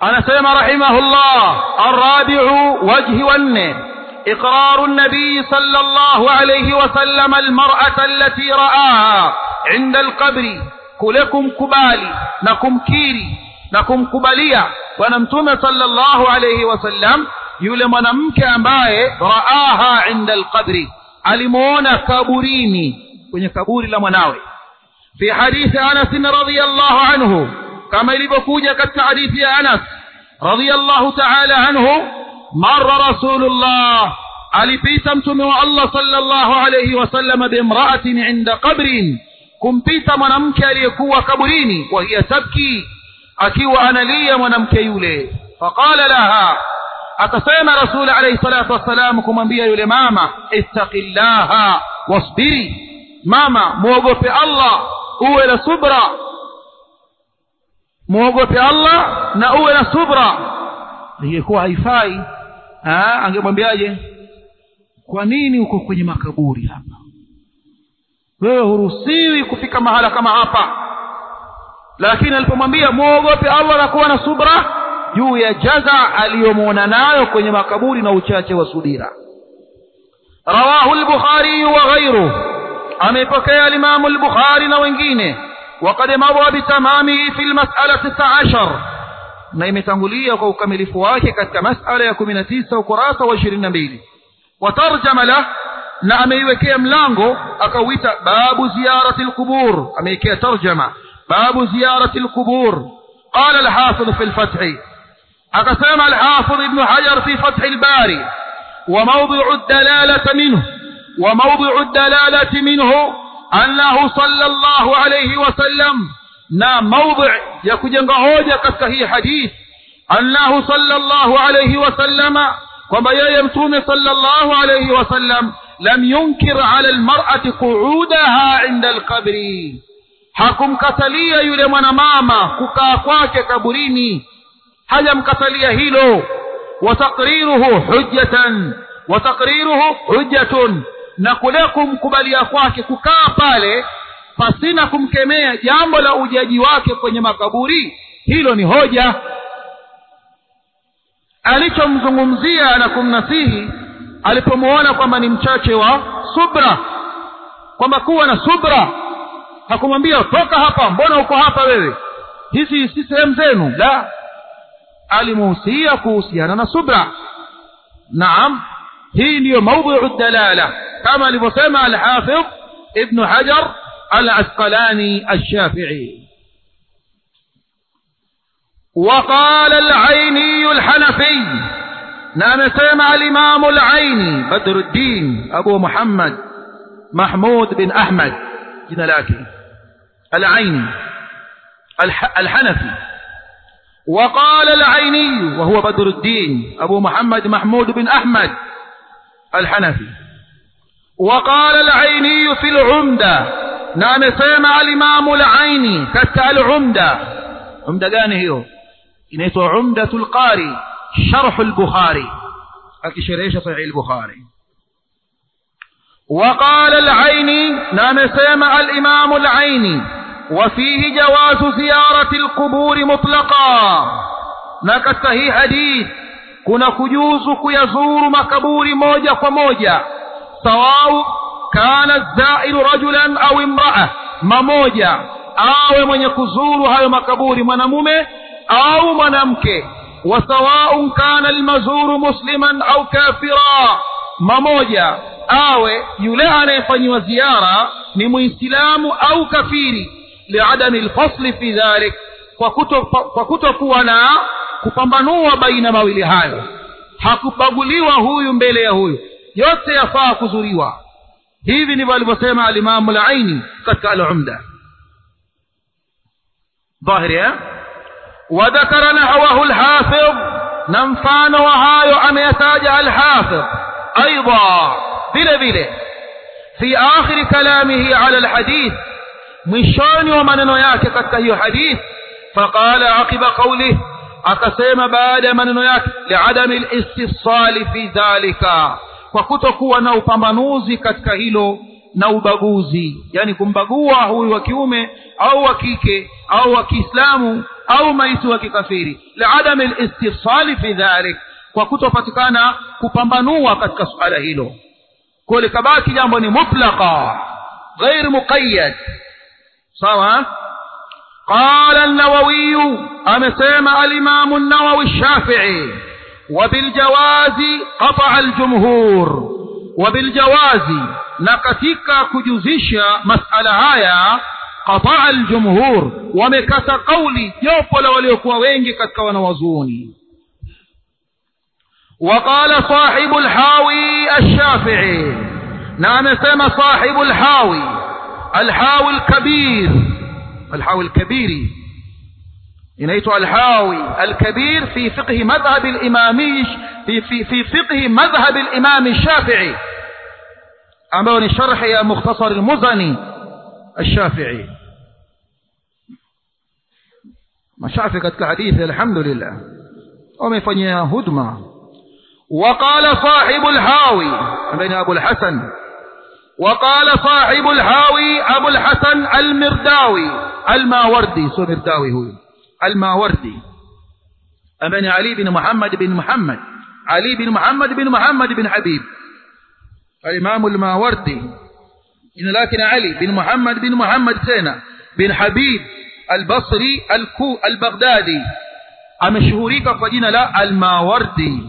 anasema rahimahullah arrabi'u wajhi wanne إقرار النبي صلى الله عليه وسلم المرأة التي رآها عند القبر كلكم كبالي نكم كيري نكم كبالية ونمتم صلى الله عليه وسلم yule mwanamke ambaye raaha inda alqabri alimuona kaburini kwenye kaburi la mwanawe fi hadithi Anas radhiyallahu anhu kama ilivyokuja katika hadithi ya Anas radhiyallahu ta'ala anhu marra rasulullah alipita mtume wa Allah sallallahu alayhi wasallam bimra'atin inda qabrin kumpita mwanamke aliyekuwa kaburini wa hiya tabki akiwa analia mwanamke yule faqala laha akasema rasul alayhi salatu wassalam kumwambia yule mama ittaqillaha wasbiri mama muogope Allah uwe na subra muogope Allah na uwe na subra ingekuwa haifai angemwambiaje kwa nini uko kwenye makaburi hapa wewe huruhusiwi kufika mahala kama hapa lakini alipomwambia muogope Allah na kuwa na subra juu ya jaza aliyomwona nayo kwenye makaburi na uchache wa subira rawahu al-bukhari wa ghayruhu amepokea al-imam al-bukhari na wengine وقد مضى بتمامه في المسألة 19 na imetangulia kwa ukamilifu wake katika masala ya 19 ukurasa wa 22 watarjama la na ameiwekea mlango akauita babu ziyarati alqubur ameiwekea tarjama babu ziyarati alqubur قال الحافظ في الفتح أقسم الحافظ ابن حجر في فتح الباري وموضع الدلالة منه وموضع الدلالة منه أنه صلى الله عليه وسلم na موضع ya kujenga hoja katika hii hadith annahu sallallahu alayhi wasallama kwamba yeye mtume sallallahu alayhi wasallam lam yunkir ala almar'ati qu'udaha inda alqabri hakumkatalia yule mwanamama kukaa kwake kaburini hajamkatalia hilo wataqriruhu hujjatan wataqriruhu hujjatun na kule kumkubalia kwake kukaa pale pasina kumkemea jambo la ujaji wake kwenye makaburi hilo ni hoja alichomzungumzia na kumnasihi alipomuona kwamba ni mchache wa subra kwamba kuwa na subra hakumwambia toka hapa mbona uko hapa wewe hizi si sehemu zenu la alimuhusia kuhusiana na subra naam hii ndiyo maudhiu dalala kama alivyosema alhafidh ibnu hajar العسقلاني الشافعي وقال العيني الحنفي نعم سمع الإمام العيني بدر الدين أبو محمد محمود بن أحمد جنلاكي العيني الح الحنفي وقال العيني وهو بدر الدين أبو محمد محمود بن أحمد الحنفي وقال العيني في العمدة na amesema alimamu al-aini katika al-umda umda gani hiyo inaitwa umdatul qari sharh al-bukhari akisherehesha sahih al-bukhari وقال العيني نعم سمع الإمام العيني وفيه جواز زيارة القبور مطلقا نكت هي حديث كنا كجوز كيزور مكبور موجة وموجة سواء kana zairu rajulan au imraa mamoja awe mwenye kuzuru hayo makaburi mwanamume au mwanamke wasawaun kana almazuru musliman au kafira mamoja awe yule anayefanyiwa ziara ni muislamu au kafiri liadami lfasli fi dhalik kwa kutokuwa kuto na kupambanua baina mawili hayo hakubaguliwa huyu mbele ya huyu yote yafaa kuzuriwa hivi ndivyo alivyosema alimamu al-aini katika al-umda dhahiri eh وذكر نحوه الحافظ نمفان وهايو أم يتاج الحافظ أيضا بلا بلا في آخر كلامه على الحديث مشان ومن ياك كتكه حديث فقال عقب قوله أقسم بعد من ياك لعدم الاستفصال في ذلك kwa kutokuwa na upambanuzi katika hilo na ubaguzi yani kumbagua huyu wa kiume au wa kike au wa kiislamu au maiti wa kikafiri liadam listifsali fi dhalik kwa kutopatikana kupambanua katika suala hilo kwa likabaki jambo ni mutlaqa ghair muqayyad sawa قال النووي أمسيما الإمام النووي الشافعي وبالجواز قطع الجمهور وبالجواز نكتك كجزيش مسألة هايا قطع الجمهور ومكت قولي يوبل وليكوا وينجي كتك ونوزوني وقال صاحب الحاوي الشافعي نعم سمى صاحب الحاوي الحاوي الكبير الحاوي الكبير inaitwa alhawi alkabir fi fiqhi madhhab alimami fi fi fi fiqhi madhhab alimam shafi'i ambao ni sharh ya mukhtasar almuzani الشافعي mashafi katika hadithi alhamdulillah wamefanyia hudma وقال صاحب الحاوي بين أبو الحسن وقال صاحب الحاوي أبو الحسن المرداوي الماوردي سو مرداوي هو الماوردي أبن علي بن محمد بن محمد علي بن محمد بن محمد بن حبيب الإمام الماوردي إن لكن علي بن محمد بن محمد سينا بن حبيب البصري الكو البغدادي أمشهوريك فجينا لا الماوردي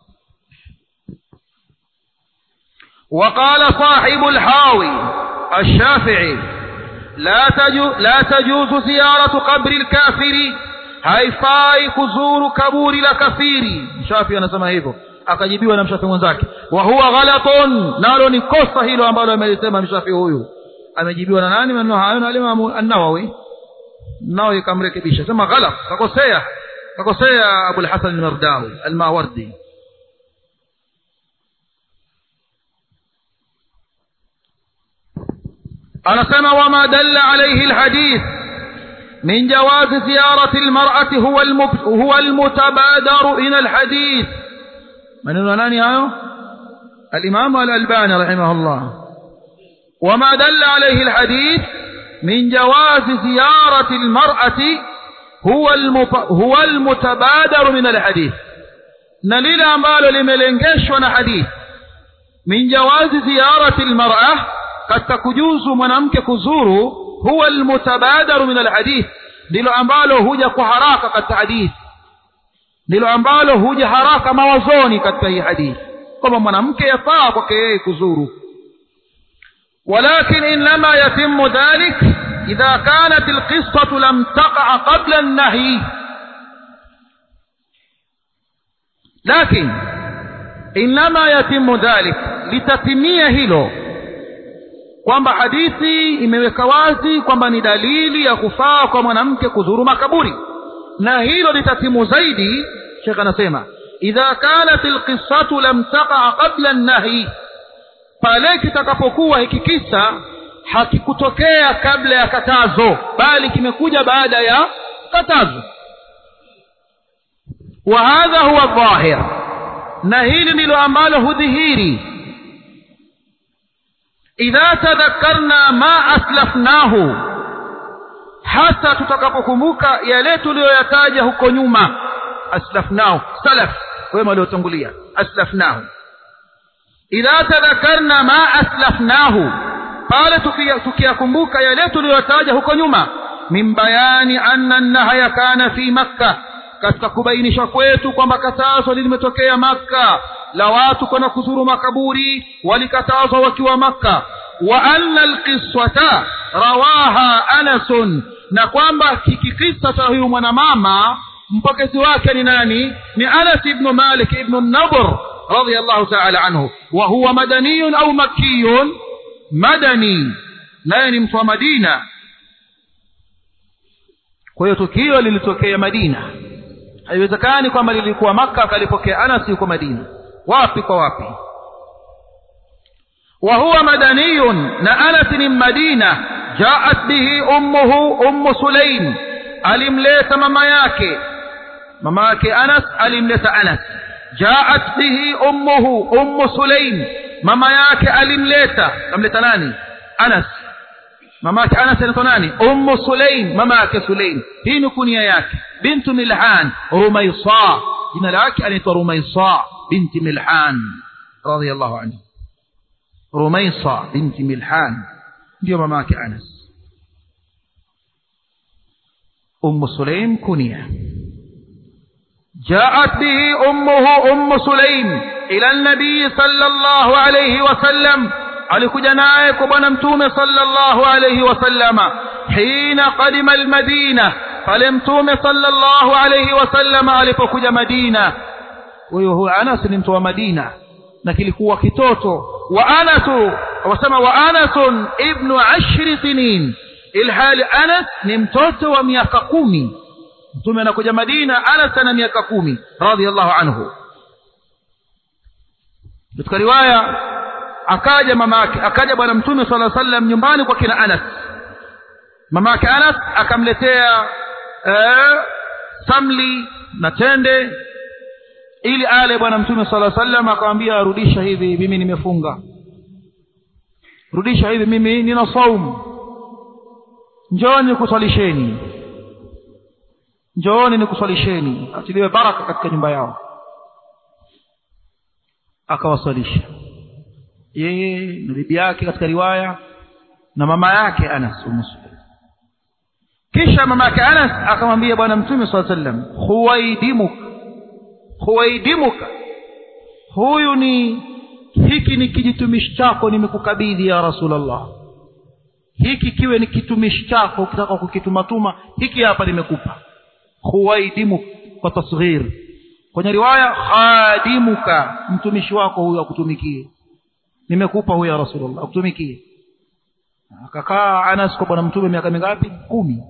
وقال صاحب الحاوي الشافعي لا تجوز, لا تجوز زيارة قبر الكافر haifai kuzuru kaburi la kafiri mshafi anasema hivyo akajibiwa na mshafi mwenzake wa huwa ghalatun nalo ni kosa hilo ambalo amelisema mshafi huyu amejibiwa na nani maneno hayo na alimamu an-nawawi nawawi kamrekebisha sema ghalat kakosea kakosea abul hasan al-mardawi al-mawardi anasema wama dalla alayhi alhadith min jawaz ziyarati almar'ati huwa huwa almutabadaru ila alhadith maneno nani hayo الإمام الألباني رحمه الله وما دل عليه الحديث من جواز زيارة المرأة هو المب... هو المتبادر من الحديث نليل أمبالو لملنجش حديث من جواز زيارة المرأة katika kujuzu mwanamke kuzuru huwa almutabadaru min alhadith ndilo ambalo huja kwa haraka katika hadithi ndilo ambalo huja haraka mawazoni katika hii hadithi kwamba mwanamke yafaa kwake yeye kuzuru ولكن إنما يتم ذلك إذا كانت القصة لم تقع قبل النهي لكن إنما يتم ذلك لتتمية هيلو kwamba hadithi imeweka wazi kwamba ni dalili ya kufaa kwa mwanamke kuzuru makaburi na hilo litatimu zaidi shekh anasema idha kanat alqissatu lam taqa qabla an-nahi pale kitakapokuwa hiki kisa hakikutokea kabla ya katazo bali kimekuja baada ya katazo wa hadha huwa dhahir na hili ndilo ambalo hudhihiri idha tadhakkarna ma aslafnahu hasa tutakapokumbuka yale tuliyoyataja huko nyuma aslafnahu salaf wema waliotangulia aslafnahu idha tadhakkarna ma aslafnahu pale tukiyakumbuka yale tuliyotaja huko nyuma min bayani anna nahya kana fi makka katika kubainisha kwetu kwamba katazo limetokea makka la watu kwenda kuzuru makaburi walikatazwa wakiwa makka wa anna alqiswata rawaha anasun na kwamba kikikisa cha huyu mwanamama mpokezi wake ni nani ni anas ibn malik ibn nadr radiyallahu ta'ala anhu wa huwa madaniyun au makkiyun madani naye ni mtu wa madina kwa hiyo tukio lilitokea madina haiwezekani kwamba lilikuwa makka akalipokea anas yuko madina wapi kwa wapi وهو مدني نأنس من مدينة جاءت به أمه أم سليم ألمليت مماياك مماك أنس ألمليت أنس جاءت به أمه أم سليم مماياك ألمليت أمليت ناني anas mama yake anas anaitwa nani ummu sulaim mama yake sulaim hii ni kunia yake bintu milhan rumaisa jina lake anaitwa rumaisa binti milhan radiyallahu anhu rumaisa binti milhan ndio mama yake anas ummu sulaim kunia جاءت به أمه أم سليم إلى النبي صلى الله عليه وسلم alikuja naye kwa bwana mtume sallallahu alayhi wasallama hina qadima almadina pale mtume sallallahu alayhi wasallama alipokuja madina huyo huyo anas ni mtu wa madina na kilikuwa kitoto wa anasu wasema wa anasun ibnu ashri sinin ilhali anas ni mtoto wa miaka kumi mtume anakuja madina anas ana miaka kumi radhiallahu anhu katika riwaya akaja mama yake akaja bwana mtume sala sallam nyumbani kwa kina anas mama yake anas akamletea eh, samli na tende ili ale bwana mtume sala sallam akamwambia rudisha hivi mimi nimefunga rudisha hivi mimi nina saumu njooni kuswalisheni njooni nikuswalisheni atiliwe baraka katika nyumba yao akawaswalisha yeye na bibi yake katika riwaya na mama yake Anas umuslim kisha mama yake Anas akamwambia bwana mtume swalla sallam huwaidimuk huwaidimuka huyu ni hiki ni kijitumishi chako nimekukabidhi ya rasulullah hiki kiwe ni kitumishi chako ukitaka kukitumatuma hiki hapa nimekupa huwaidimuk kwa tasghir kwenye riwaya khadimuka mtumishi wako huyu akutumikie nimekupa huyo ya rasulullah akutumikie akakaa anas kwa bwana mtume miaka mingapi kumi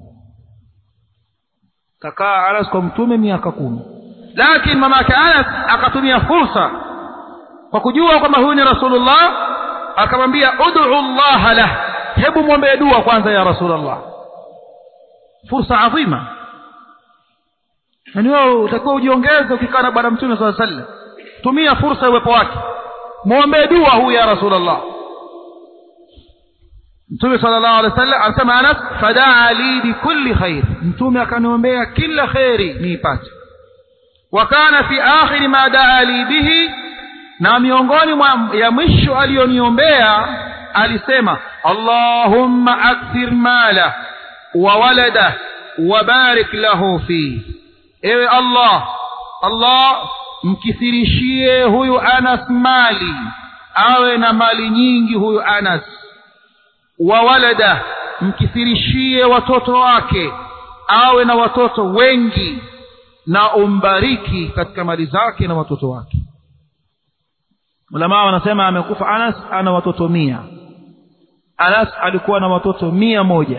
kakaa anas kwa mtume miaka kumi lakini mama yake anas akatumia fursa kwa kujua kwamba huyu ni rasulullah akamwambia ud'u llaha lah hebu mwombee dua kwanza ya rasulullah fursa adhima yani wewe utakuwa ujiongeze ukikaa na bwana mtume saa sallam tumia fursa ya uwepo wake mwombee dua huyu ya rasulullah mtume sallallahu alaihi wasallam anasema anas fadaa li bikulli khair mtume akaniombea kila kheri niipate wa kana fi akhiri ma daa li bihi na miongoni mwa ya mwisho aliyoniombea alisema allahumma akthir mala wa walada wa barik lahu fi ewe allah allah mkithirishie huyu anas mali awe na mali nyingi huyu anas wa walada mkithirishie watoto wake awe na watoto wengi na umbariki katika mali zake na watoto wake ulamaa wanasema amekufa anas ana watoto mia anas alikuwa na watoto mia moja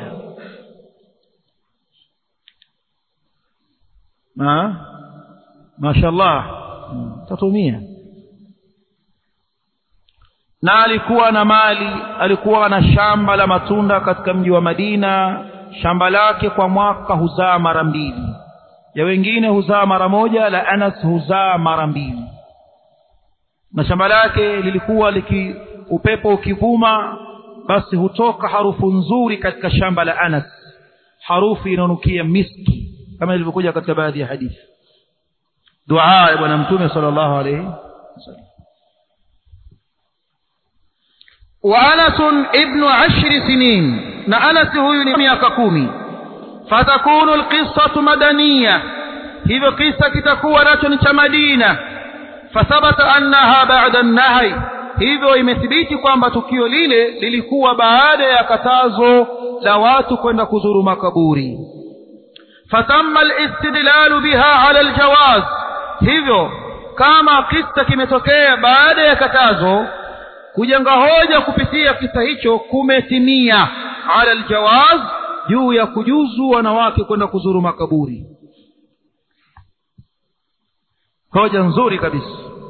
Ma? mashallah watoto mia na alikuwa na mali alikuwa na shamba la matunda katika mji wa madina shamba lake kwa mwaka huzaa mara mbili ya wengine huzaa mara moja la anas huzaa mara mbili na shamba lake lilikuwa liki upepo ukivuma basi hutoka harufu nzuri katika shamba la anas harufu inaonukia miski kama ilivyokuja katika baadhi ya hadithi dua ya bwana mtume sallallahu alayhi wasallam وأنس ابن عشر سنين نأنس هو miaka kumi فتكون القصة مدنية hivyo kisa kitakuwa nacho ni cha madina fathabata annaha ba'da an-nahy hivyo imethibiti kwamba tukio lile lilikuwa baada ya katazo la watu kwenda kuzuru makaburi fatamma al-istidlal biha ala al-jawaz hivyo kama kisa kimetokea baada ya katazo kujenga hoja kupitia kisa hicho kumetimia ala aljawaz juu ya kujuzu wanawake kwenda kuzuru makaburi hoja nzuri kabisa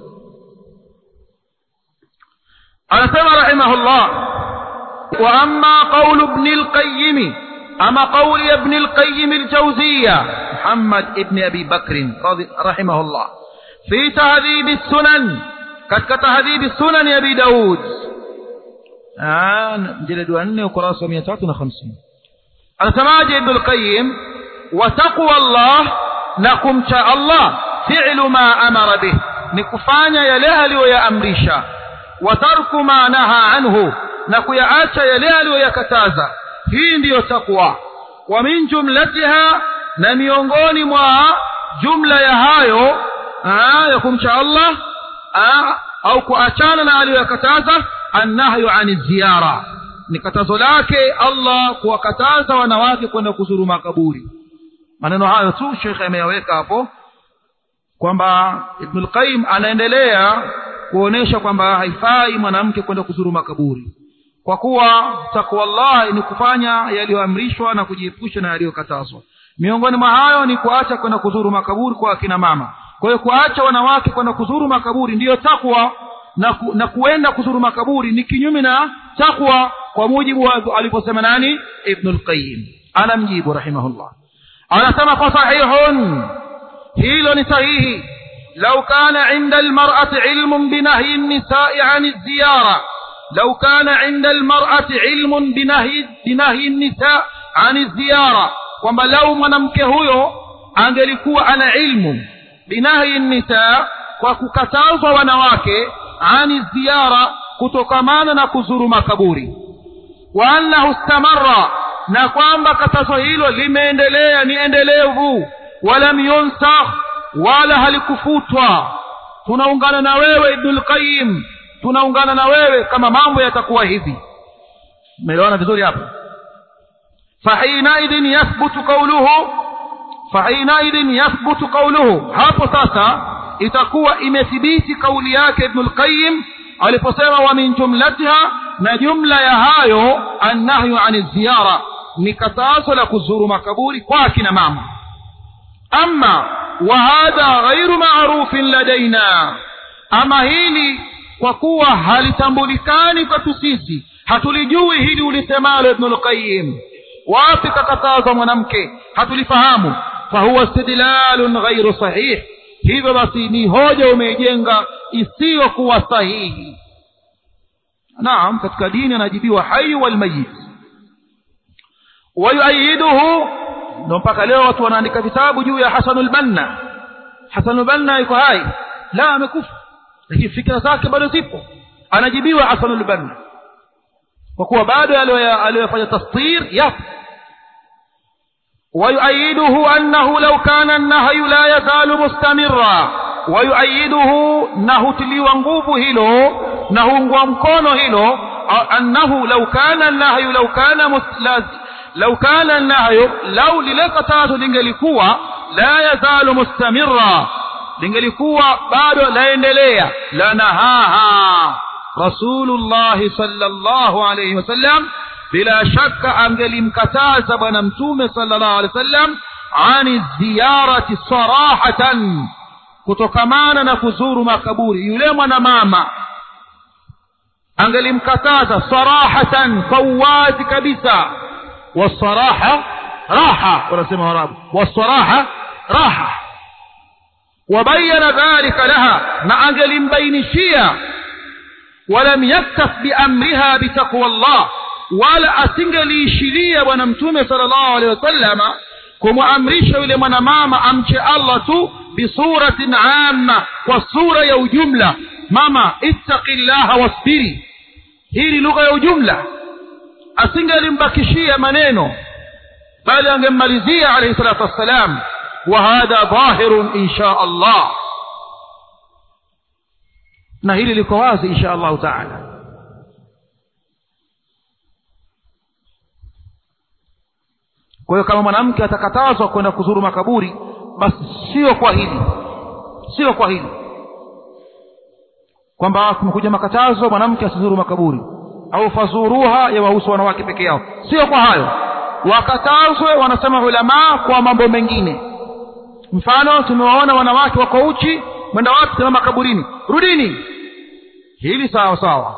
anasema rahimahullah wa amma qawlu ibn al-qayyim ama qawli ibn al-qayyim al-jawziyya muhammad ibn abi bakr rahimahullah fi tahdhib as-sunan katika tahdhibi sunani abi daud mjeledi wa nne ukurasa wa mia tatu na hamsini anasemaje ibnu lqayim wa taqwa llah na kumcha allah fi'lu ma amara bih ni kufanya yale aliyoyaamrisha wa tarku ma naha anhu na kuyaacha yale aliyoyakataza hii ndiyo takwa wa min jumlatiha na miongoni mwa jumla ya hayo aa, ya kumcha allah aa, au kuachana na aliyoyakataza annahyu ani ziyara ni katazo lake allah kuwakataza wanawake kwenda kuzuru makaburi maneno hayo tu shekhe ameyaweka hapo kwamba ibnu lqayim anaendelea kuonesha kwamba haifai mwanamke kwenda kuzuru makaburi kwa kuwa takwallahi ni kufanya yaliyoamrishwa na kujiepusha na yaliyokatazwa miongoni mwa hayo ni kuacha kwenda kuzuru makaburi kwa akina mama kwa hiyo kuacha wanawake kwenda kuzuru makaburi ndiyo takwa na, ku, na kuenda kuzuru makaburi ni kinyume na takwa kwa mujibu wa alivyosema nani ibnu lqayim anamjibu rahimahullah anasema fa sahihun hilo ni sahihi lau kana inda almar'ati ilmun binahyi nisai an ziyara لو كان عند المرأة علم بنهي بنهي النساء عن الزيارة kwamba lau mwanamke huyo angelikuwa ana ilmu binahi nisa kwa kukatazwa wanawake ani ziara kutokamana na kuzuru makaburi wa annahu stamarra na kwamba katazo hilo limeendelea ni endelevu walam yunsakh wala halikufutwa tunaungana na wewe ibnul qayyim tunaungana na wewe kama mambo yatakuwa hivi umeelewana vizuri hapo fahinaidhin yathbutu qawluhu fahinaidhin yathbutu qawluhu hapo sasa itakuwa imethibiti kauli yake ibnul qayyim aliposema wa min jumlatiha na jumla ya hayo annahyu ani ziyara ni katazo la kuzuru makaburi kwa akina mama ama wa hadha ghairu marufin ladaina ama hili kwa kuwa halitambulikani kwetu sisi hatulijui hili ulisemalo ibnul qayyim wapi kakatazwa mwanamke hatulifahamu fahuwa istidlalun ghairu sahih hivyo basi ni hoja umeijenga isiyokuwa sahihi naam katika dini anajibiwa hayu walmayit wayuayiduhu ndo mpaka leo watu wanaandika vitabu juu ya hasanul banna hasanul banna yuko hai la amekufa lakini fikra zake bado zipo anajibiwa hasanul banna kwa kuwa bado aliyofanya tastir yapo ويؤيده أنه لو كان النهي لا يزال مستمرا ويؤيده نهو تليوا nguvu hilo na huungwa mkono hilo أنه لو كان النهي لو كان مستلز لو كان النهي لو للقطاzo lingelikuwa la yazalu mustamirra lingelikuwa bado laendelea lanahaha rasulullah sallallahu alayhi wasallam bila shaka angelimkataza bwana mtume sallallahu alaihi wasallam ani ziyarati sarahatan kutokamana na kuzuru makaburi yule mwanamama angelimkataza sarahatan kwa uwazi kabisa wasaraha raha wanasema warabu wasaraha raha wabayana dhalika laha na angelimbainishia ولم يكتف بأمرها بتقوى الله wala asingeliishiria bwana mtume sallallahu alaihi wasallama kumwamrisha yule mwanamama amche allah tu bisuratin amma kwa sura ya ujumla mama ittaqi llaha wasbiri hii ni lugha ya ujumla asingelimbakishia maneno bali angemmalizia alaihi salatu wassalam wa hadha dhahirun insha allah na hili liko wazi insha allahu taala kwa hiyo kama mwanamke atakatazwa kwenda kuzuru makaburi basi sio kwa hili sio kwa hili kwamba kumekuja makatazo mwanamke asizuru makaburi au fazuruha ya wahusu wanawake peke yao sio kwa hayo wakatazwe wanasema ulamaa kwa mambo mengine mfano tumewaona wanawake wako uchi mwenda wapi sema makaburini rudini hili sawa sawa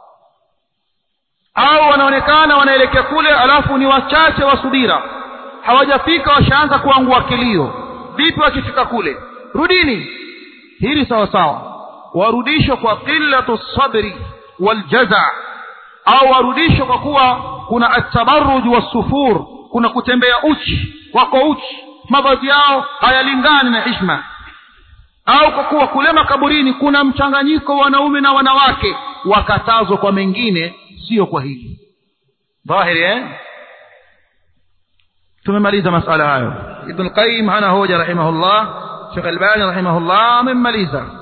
au wanaonekana wanaelekea kule alafu ni wachache wa subira hawajafika washaanza kuangua kilio vipi wakifika kule rudini hili sawa sawa warudishwa kwa qillatu sabri waljaza au warudishwe kwa kuwa kuna atabaruj wasufur kuna kutembea uchi wako uchi mavazi yao hayalingani na hishma au kwa kuwa kule makaburini kuna mchanganyiko wa wanaume na wanawake wakatazwa kwa mengine sio kwa hili dhahiri eh tumemaliza masala hayo ibn qayyim hana hoja rahimahullah Sheikh Albani rahimahullah amemmaliza